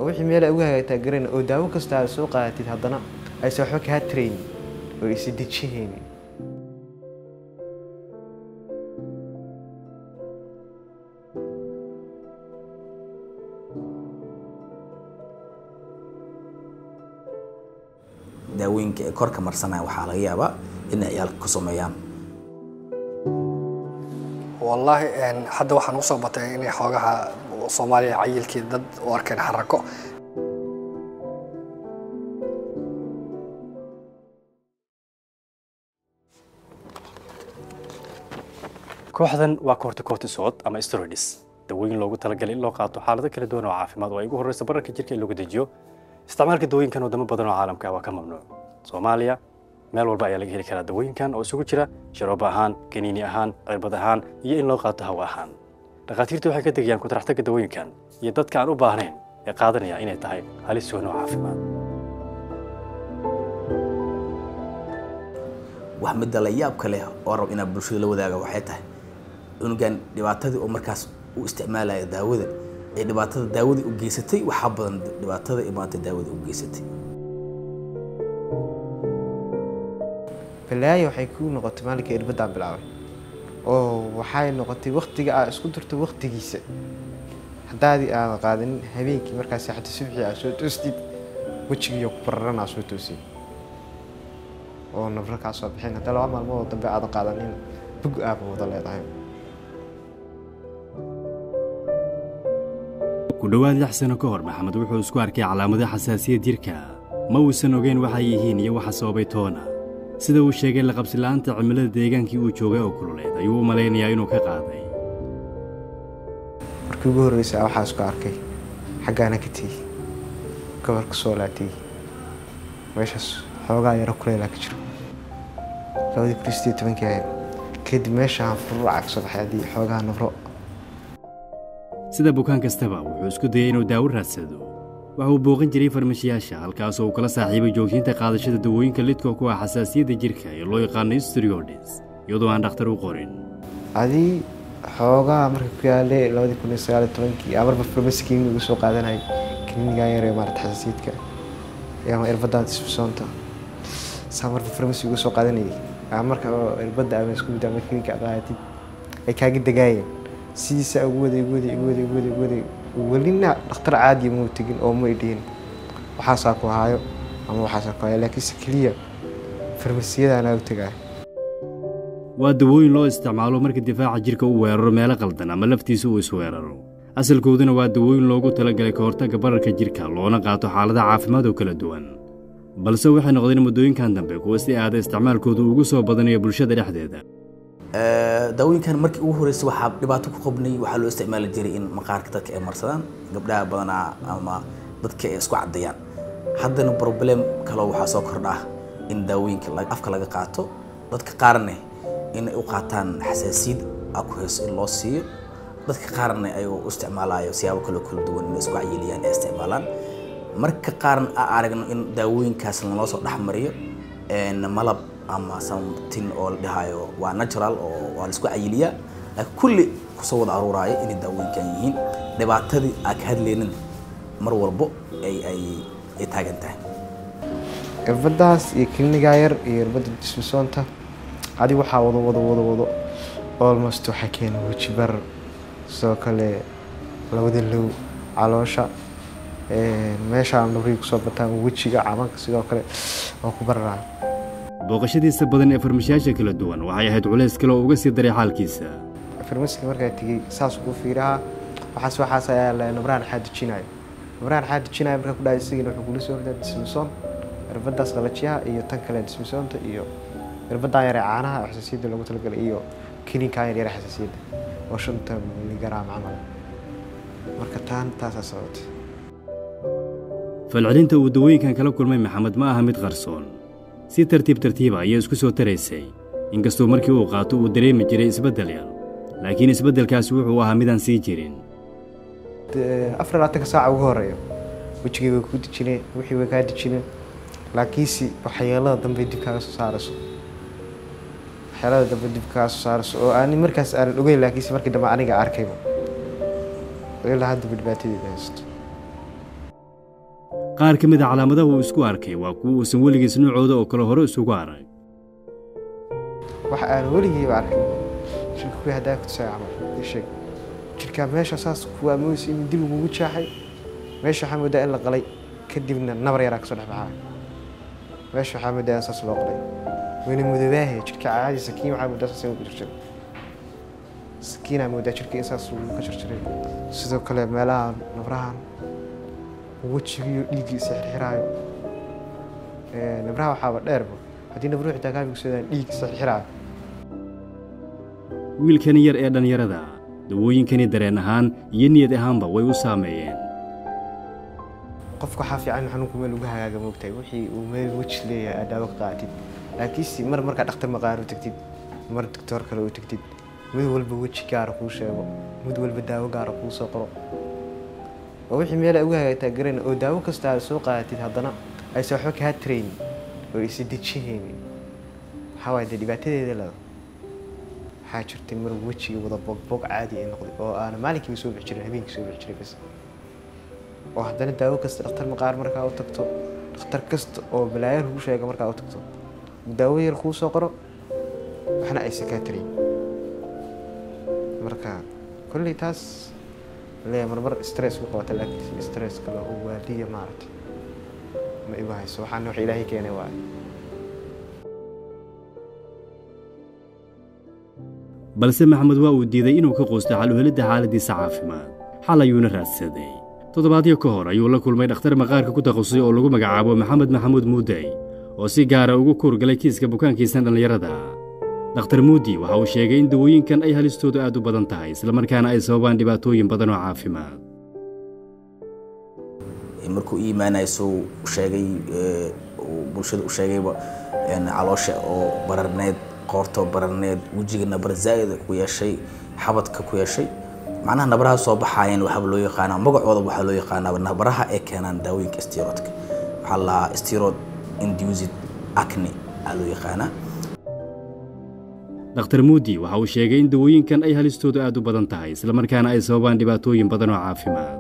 oo wixii meel ay uga hagaagtaa garan oo daawo kasta aad soo qaadatid haddana aysan waxba kaa taraynin oo isi dejihaynin daawooyinka ay korka marsanaya waxaa laga yaabaa inay ciyaalka ku sameeyaan wallaahi een, hadda waxaan usoo batay inay xoogaha soomaaliya cayilkii dad u arkeen xarako kooxdan waa corticotisod ama steroids dawooyin loogu talagalay in loo qaato xaalado kala duwan oo caafimaad oo ay ugu horreysa bararka jirka in lagu dejiyo isticmaalka dawooyinkan wadamo badan oo caalamka ah waa ka mamnuuc soomaaliya meel walba ayaa laga heli karaa dawooyinkan oo isugu jira sharoobo ahaan kaniini ahaan cirbad ahaan iyo in loo qaato hawo ahaan dhakhaatiirtu waxay ka degayaan kutaraxtagga dawooyinkan iyo dadka aan u baahnayn ee qaadanaya inay tahay halis weyn oo caafimaad wax midda la yaabka leh oo rab inaa bulshada la wadaaga waxay tahay cunugan dhibaatadii oo markaas u isticmaalaya daawada ee dhibaatada daawadii u geysatay waxaa badan dhibaatada ee maanta daawada u geysatay balaayo waxay ku noqotay maalinka irbadaan bilaabay oo waxay noqotay waktiga aad isku dirto waktigiisa haddaadii aadan qaadanin habeenkii markaas seexato subxii aad soo toostid wejigiiyo ku bararan aad soo toosin oo nabro kaa soo bixin haddii laba maalmood oo dambe aadan qaadanin bug aaba wada leedahay ku dhowaad lix sano ka hor maxamed wuxuu isku arkay calaamado xasaasiyad jirka ma uusan ogeyn waxay yihiin iyo waxa sababay toona sida uu sheegay laqabsila'aanta cimilada deegaankii uu joogay oo kululeed ayuu u malaynayaa inuu ka qaaday markii ugu horreysay aa waxaa isku arkay xaggaana ka tegi gobolka soolaa tegi meeshaas xoogaa yaro kuleelaa ka jiro labadii kun iyo sideed tobankii ahayd kadib meeshaan furuuca ka soo baxay haddii xoogaa nabro sida bukaan kastaba wuxuu isku dayay inuu daawo raadsado waxa uu booqan jiray farmashiyaasha halkaasoo uu kala saaxiibay joogtiinta qaadashada dawooyinka lidka ku ah xasaasiyadda jirka ee loo yaqaano steroids iyadoo aan dhakhtar u qorin adii xoogaa marka ku yaalay labadii kun iyo sagaal iyo tobankii aa marba farmasi kiniin uga soo qaadanayay kiniinigan yar ee maarata xasaasiyadka iyo ama irbadaan disfisoonta saa marba farmasi uga soo qaadanayay aa marka oo irbadda ama isku mid ama kiniinka aad qaadatid ay kaaga degaayeen sidiisa ugu waday ugu waday ugu waday ugu waday ugu waday welina dhakhtar caadiya mau tegin oo ma idhihin waxaasaa ku haayo ama waxaasaa ku haayo laakiinse keliya farmasiyadaanaa u tegaay waa dawooyin loo isticmaalo marka difaaca jirka uu weeraro meelo qaldan ama laftiisa uu isweeraro asalkooduna waa dawooyin loogu talagalay ka hortagga bararka jirka loona qaato xaaladaha caafimaad oo kala duwan balse waxay noqdeen muddooyinkan dambe kuwa si aada isticmaalkoodu ugu soo badanayo bulshada dhexdeeda daawooyinkan markii ugu horreysay waxaa dhibaato ku qabnay waxaa loo isticmaali jiray in maqaarka dadka ay marsadaan gabdhaha badanaa ama dadka ay isku caddayaan haddana problem kaloo waxaa soo kordha in daawooyinka afka laga qaato dadka qaarne inay u qaataan xasaasiyad a ku hayso in loo siiyo dadka qaarna ay u isticmaalayo siyaabo kaloo kala duwan inay isku cayiliyaan ay isticmaalaan marka qaarna a aragno in daawooyinkaas lanoo soo dhexmariyo malab ama something oo la dhahayo waa natural oo waa la isku cayiliyaa laakiin kulli kusoo wada aruuraayo inay daawooyinkan yihiin dhibaatadii aa ka hadlaynin mar walbo ay ay ay taagan tahay irbadaas iyo kiniinigaa yar iyo irbadda dismisoonta adi waxaa wado wado wado wado almost waxaa keena weji barar sidoo kale labada low caloosha meeshaan nabrii kusoo bataan wejiga cabanka sidoo kale oo ku bararaa booqashadiisa badan ee farmashiyaasha kala duwan waxay ahayd culays kale oo uga sii daray xaalkiisa farmasiga markaa tegey saas ugu fiiraha waxaas waxaas ayaa la nabraan xaa dejinayo nabraan xaa dejinayo markaa ku dhahay isagina wuxuu kula soo hordaa dismisoon irbadaas qalajiyaha iyo tan kale dismisoonta iyo irbadaan yare caanaha xasaasiyadda loogu talagalay iyo kiniinkaan yar yare xasaasiyadda oo shanta miligaraam camal marka taan taasaa sababtay falcelinta uu dawooyinkan kala kulmay maxamed ma aha mid qarsoon si tartiib tartiiba ayay isku soo taraysay inkastoo markii uu qaato uu dareemi jiray isbeddel yar laakiin isbeddelkaasi wuxuu ahaa midaan sii jirin afar labaatanka saaca ugu horeeyo wejigay way ku dejineen wixii way kaa dejineen laakiinse waxyeelada dambe dib kaaga soo saarayso waxyeelada dambe dib kaaga soo saarayso oo aan markaas aanan ogeyn laakiinse markii dambe aniga arkayba ilaa haddaba dhibaatadeeda haysto qaar ka mid a calaamadaha uu isku arkay waa kuwa uusan weligiis noocooda oo kale hore isugu arag wax aan weligiiba arkin jirka kuwii haddaa ku tusay camal ii sheeg jirkaa meesha saas kuwaa moodaysa in dib ugugu jaaxay meesha waxaa moodaa in la qalay kadibna nabar yaraa kasoo dhex baxaa meesha waxaa moodaa in saas loo qalay wayna mudabaahe jirka caadi sakiin waxaa moodaa saas in ku jirjiray sakiinaa moodaa jirka in saas lagu ka jirjiray sidoo kale meelaha nabrahan wejigiyo dhiiggii is xirxiraayo nabraha waxaaba dheerba haddii nabruuxi taagaabigsadaan dhiig is xirxiraayo wiilkani yar ee dhallinyarada dawooyinkani dareen ahaan iyo niyad ahaanba way u saameeyeen qofka waxaa fiican in xanuunku meel ugu hagaaga moogtahay wixii uu meel weji leeyahay aad daawo ka qaatid laakiinse mar markaa dhakhtar maqaan u tagtid mar doctoor kale u tagtid mid walba weji gaara kuu sheego mid walba daawo gaara kuu soo qoro oo wixii meel ay ugu hagaagtaa garan oo daawo kasta aad soo qaadatid haddana aysan waxba kaa tarayn oo isa dejihaynin waxaa waaye dee dhibaatadeeda lada waxaa jirtay mar wejiga wada bogbog caadi ay noqday oo aana maalinkiiba soo bixi jirin habeenkii soo bixi jiray bas oo haddana daawo kasta dhakhtar maqaar markaa u tagto dhakhtar kasta oo balaayo lagu sheega markaa u tagto daawo yar kuu soo qoro waxna aysan kaa tarayn marka kolley taas leeya marmar stress ku qabata laakiin stress kale oo waaliya maaragtay ma igu hayso waxaana wax ilaahay keenay waaye balse maxamed waa uu diiday inuu ka quusto xal u helidda xaaladdiisa caafimaad xal ayuuna raadsaday toddobaadyo ka hor ayuu la kulmay dhakhtar maqaarka ku takhasusay oo lagu magacaabo maxamed maxamuud muudey oo si gaara ugu kuurgalay kiiska bukaankiisan dhallinyarada dhakhtar muudi waxa uu sheegay in dawooyinkan ay halistoodu aad u badan tahay islamarkaana ay sababaan dhibaatooyin badan oo caafimaad markuu ii imaanaya suu sheegay uu bulshada u sheegayba caloosha oo bararneed qoortoo bararneed wejiga nabar zaa'id ku yeeshay xabadka ku yeeshay macnaha nabaraha soo baxaayeen waxaaba loo yaqaanaa magacooda waxaa loo yaqaanaa nabaraha ay keenaan daawooyinka steroidka waxaa la lahaa steroid induced acne aa loo yaqaanaa dhakhtar muudi waxa uu sheegay in dawooyinkan ay halistoodu aad u badan tahay islamarkaana ay sababaan dhibaatooyin badan oo caafimaad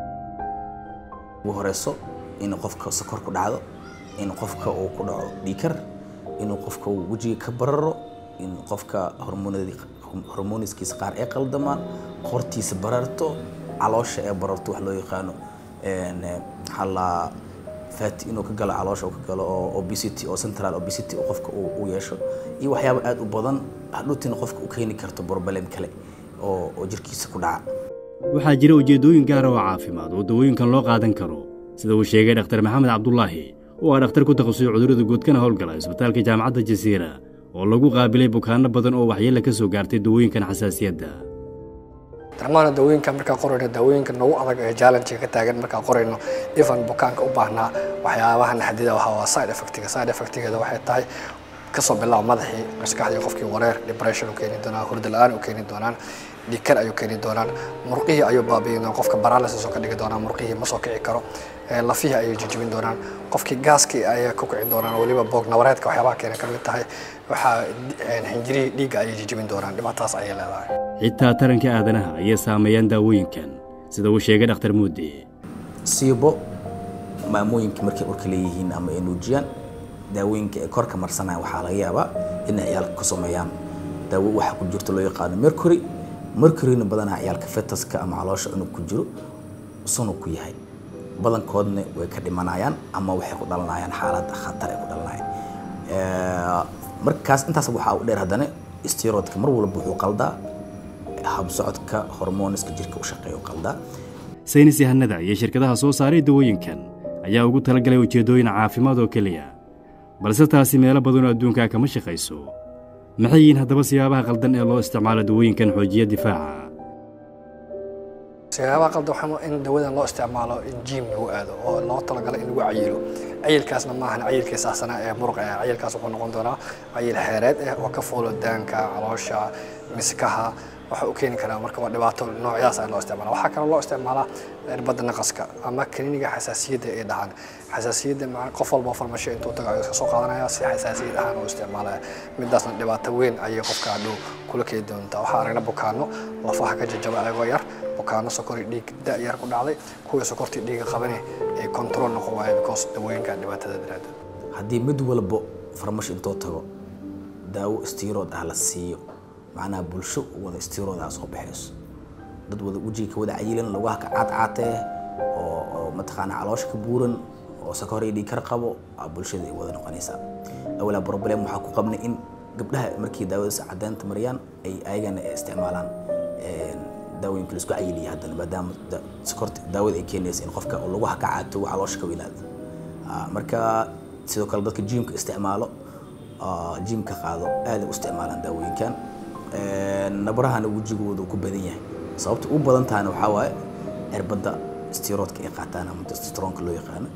ugu horeyso in qofka sokor ku dhacdo in qofka uu ku dhaco dhiikar inuu qofka uu wejiga ka bararo in qofka hormoniskiisa qaar ay qaldamaan qortiisa bararto caloosha ee bararto wax loo yaqaano maxaa la fat inuu ka galo caloosha uu ka galo oo obesity oo central obesity oo qofka uu yeesho iyo waxyaabo aad u badan hadhuutina qofka u keeni karto problem kale oo oo jirkiisa ku dhaca waxaa jira ujeeddooyin gaara oo caafimaad oo dawooyinkan loo qaadan karo sida uu sheegay dhakhtar maxamed cabdulaahi oo ah dhakhtar ku takhasusay cudurrada guudkana howlgala isbitaalka jaamacadda jasiira oo lagu qaabilay bukaanno badan oo waxyeella ka soo gaartay dawooyinkan xasaasiyadda darmaana dawooyinka markaa qorayno dawooyinka nagu adag ee challenge ka taagan markaa qorayno even bukaanka u baahnaa waxyaabaha naxdida waxa waa side effectiga side effectigeeda waxay tahay kasoo bilaab madaxii maskaxdii qofkii wareer depression u keeni doonaa hurda la-aan u keeni doonaan dhikar ayuu keeni doonaan murqihii ayuu baabi'in doonaa qofka paralysis oo ka dhigi doonaa murqihii ma soo kici karo lafihii ayay jijibin doonaan qofkii gaaskii ayay ku kici doonaan weliba boog nabareedka waxyaabaha keena ka mid tahay waxaa xinjirihii dhiigga ayay jijibin doonaan dhibaataas ayay leedahay xitaa taranka aadanaha ayay saameeyaan daawooyinkan sida uu sheegay dhakhtar muudi siibo maamooyinka markay urka leeyihiin ama ay nuujiyaan daawooyinka ay korka marsanayaan waxaa laga yaabaa inay ciyaalka ka sameeyaan daawo waxaa ku jirto loo yaqaano mercury mercuryna badanaa ciyaalka fetaska ama caloosha cunug ku jiro sunug ku yahay badankoodna way ka dhimanayaan ama waxay ku dhalanayaan xaalad khatar ay ku dhalanayaan markaas intaas waxaa u dheer haddana steroidka mar walba wuxuu qaldaa habsocodka hormoniska jirka u shaqeeya u qaldaa saynis yahanada iyo shirkadaha soo saaray dawooyinkan ayaa ugu talagalay ujeeddooyin caafimaad oo keliya balse taasi meelo badanoo adduunkaa kama shaqayso maxay yihiin haddaba siyaabaha qaldan ee loo isticmaalo dawooyinkan xoojiya difaaca siyaabaha qaldan waxaa in dawadan loo isticmaalo in jiim lagu aado oo loo talagalay in lagu cayilo cayilkaasna maahan cayilkii saasana ee muruq ah cayilkaas wuxuu noqon doonaa cayil xeereed ah oo ka fuulo daanka caloosha miskaha waxa uu keeni karaa marka waa dhibaato noocyadaas ayaa loo isticmaala waxaa kaloo loo isticmaalaa irbadda naqaska ama kliniga xasaasiyadda ay dhahaan xasaasiyadda qof walba farmasho intuu tago ayuu iska soo qaadanaya si xasaasiyad ahaan u isticmaalaya midaasna dhibaato weyn ayay qofka hadhow kula keeni doontaa waxaa aragna bukaano lafaha ka jajaba ayagoo yar bukaano sokor iyo dhiig da-yar ku dhacday kuwii sokortii dhiiga qabane ay control noqon waaye because dawooyinka dhibaatada daraaddeed haddii mid walbo farmash intoo tago daawo istiirood ah la siiyo macnaha bulsho wada istiirood ah soo baxayso dad wada wejiga ka wada cayilan lugaha ka caadcaatee oo oo mataqaana caloosha ka buuran oo sakor iyo dhiig kar qabo aa bulshada ay wada noqonaysaa awalaa problem waxaa ku qabnay in gabdhaha markii daawadaas caddeynta mariyaan ay ayagana isticmaalaan daawooyinka la isku cayiliya haddana maadaama da- sokorta daawada ay keenaysa in qofka uu lugaha ka caato uu caloosha ka weynaado Ah, marka sidoo kale dadka jimka isticmaalo ah, jimka qaado aad ay u isticmaalaan daawooyinkan nabarahana wejigooda uu ku badan yahay sababta u badan tahana waxaa waaye cirbadda stiroodka ay qaataan ama testosteronka loo yaqaano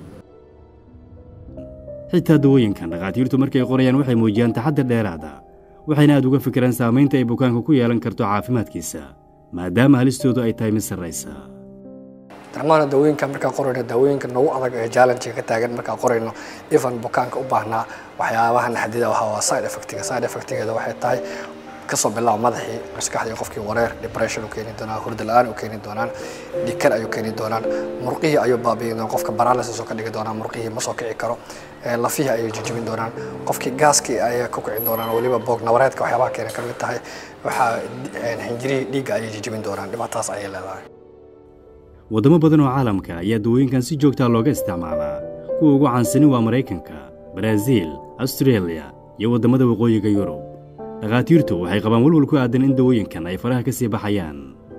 xitaa dawooyinkan dhakhaatiirtu markay qorayaan waxay muujiyaan taxadir dheeraada waxayna aad uga fikiraan saamaynta ay bukaanka ku yeelan karto caafimaadkiisa maadaama halistoodu ay tahay mid sarraysa darmaana dawooyinka markaa qorayno dawooyinka nagu adag ee challenge ka taagan markaa qorayno even bukaanka u baahnaa waxyaabaha naxdida waxa waa side effectiga side effectigeeda waxay tahay kasoo bilaabo madaxii maskaxdii qofkii wareer depression u keeni doonaa hurda la-aan u keeni doonaan dhikar ayuu keeni doonaan murqihii ayuu baabi'in doonaa qofka paralysis oo ka dhigi doonaa murqihii ma soo kici karo ee lafihii ayay jijibin doonaan qofkii gaaskii ayay ku kici doonaan weliba boog nabareedka waxyaabaha keena ka mid tahay waxaa xinjirihii dhiigga ayay jijibin doonaan dhibaataas ayay leedahay waddamo badan oo caalamka ayaa dawooyinkan si joogtaa looga isticmaalaa kuwa ugu caansani waa maraykanka baraaziil astareeliya iyo waddamada waqooyiga yurub dhakhaatiirtu waxay qabaan walwal ku aadan in dawooyinkan ay faraha ka sii baxayaan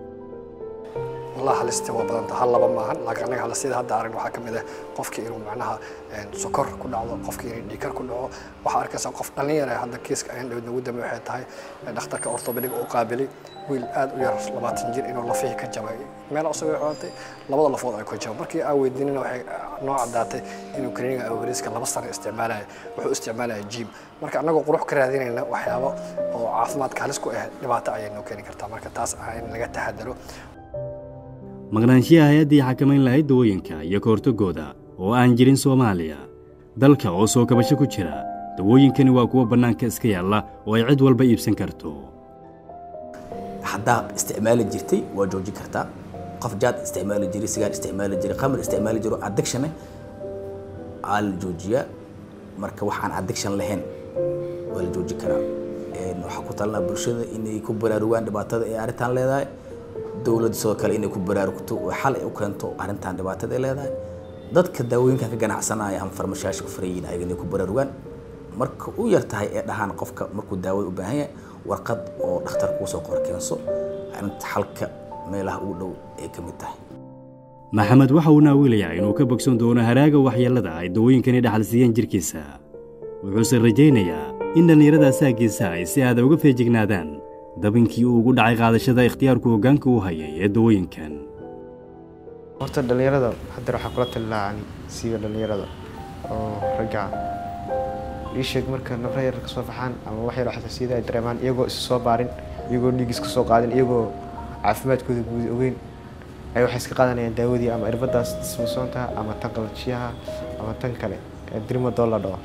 والله halista waa badanta hal laba maahan laakiin anaga halistida hadda aragn waxaa ka mid ah qofkii inuu macnaha sokor ku dhacdo qofkii inuu dhiikar ku dhaco waxaa arkaysaa qof dhalinyara hadda kiiska ayaan dhawid nagu dambe waxay tahay dhakhtarka orthopedic u qaabilay wiil aad u yar labaatan jir inuu lafihii ka jabay meel usagoo coontay labada lafood ay ku jabay markii aan weydiinina waxay noo caddaatay inuu kliniga awariska laba sano isticmaalaya wuxuu isticmaalaya jim marka annagoo qurux ka raadinayna waxyaabo oo caafimaadka halis ku ah dhibaato ayay noo keeni kartaa marka taas ah in laga taxadaro maqnaanshiyaha hay-addii xakamayn lahayd dawooyinka iyo ka hortaggooda oo aan jirin soomaaliya dalka oo soo kabasho ku jira dawooyinkani waa kuwa bannaanka iska yaalla oo ay cid walba iibsan karto haddaa isticmaali jirtay waa joojin kartaa qof jaad isticmaali jiray sigaar isticmaali jiray khamr isticmaali jiro addiction aa la joojiyaa marka waxaan addiction lahayn waa la joojin karaa waxaa ku talinaa bulshada inay ku baraarugaan dhibaatada ay arrintan leedahay dowladda sidoo kale inay ku baraarugto oo xal ay u keento arrintan dhibaatada ay leedahay dadka daawooyinkan ka ganacsanaya ama farmashayaasha ku farayiin ayaga inay ku baraarugaan marka u yar tahay ee dhahaan qofka markuu daawada u baahan yahay warqad oo dhakhtar kuu soo qor keenso arrinta xalka meelaha ugu dhow ay ka mid tahay maxamed waxa uu naawilayaa inuu ka bogsan doono haraaga waxyeellada ay dawooyinkani dhaxal siiyeen jidhkiisa wuxuuse rajaynayaa in dhallinyarada saagiisa ay si aada uga feejignaadaan dabinkii uu ugu dhacay qaadashada ikhtiyaarku hoggaanka u hayay ee dawooyinkan horta dhallinyarada haddeer waxaa kula tali lahaa ani siiba dhallinyarada oo ragga ii sheeg marka nafra yar ka soo baxaan ama wax yar oo xasaasiyada ay dareemaan iyagoo is soo baarin iyagoo dhiig iska soo qaadin iyagoo caafimaadkooda guud ogeyn ay waxay iska qaadanayaan daawadii ama irbadaas dismasoonta ama tan qalajiyaha ama tan kale ee dirmadoo la dhaho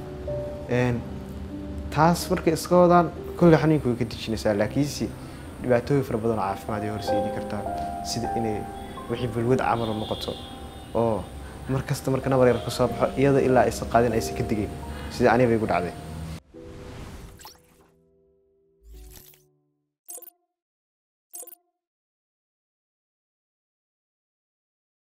taas markay iska wadaan kolley xanuunka way ka dejinaysaa laakiinse dhibaatooyin fara badan oo caafimaad ay horseedi kartaa sida inay wixii balwad camal u noqoto oo mar kasta marka nabar yar ka soo baxo iyada ilaa aysan qaadin aysan ka digayn sida aniga bay igu dhacday